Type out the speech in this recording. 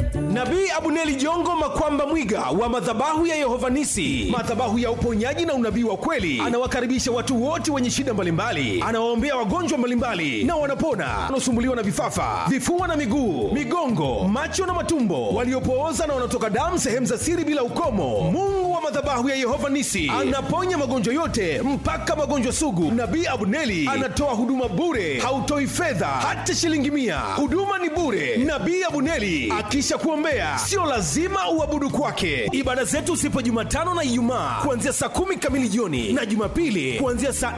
kwetu Nabii Abuneli Jongo Makwamba Mwiga wa madhabahu ya Yehova Nisi, madhabahu ya uponyaji na unabii wa kweli, anawakaribisha watu wote wenye shida mbalimbali, anawaombea wagonjwa mbalimbali na wanapona, wanaosumbuliwa na vifafa, vifua na miguu, migongo, macho na matumbo, waliopooza na wanaotoka damu sehemu za siri bila ukomo. Mungu wa madhabahu ya Yehova Nisi anaponya magonjwa yote mpaka magonjwa sugu. Nabii Abuneli anatoa huduma bure, hautoi fedha hata shilingi mia. Huduma ni bure. Nabii Abuneli akisha kuombea, sio lazima uabudu kwake. Ibada zetu sipo Jumatano na Ijumaa kuanzia saa kumi kamili jioni na Jumapili kuanzia saa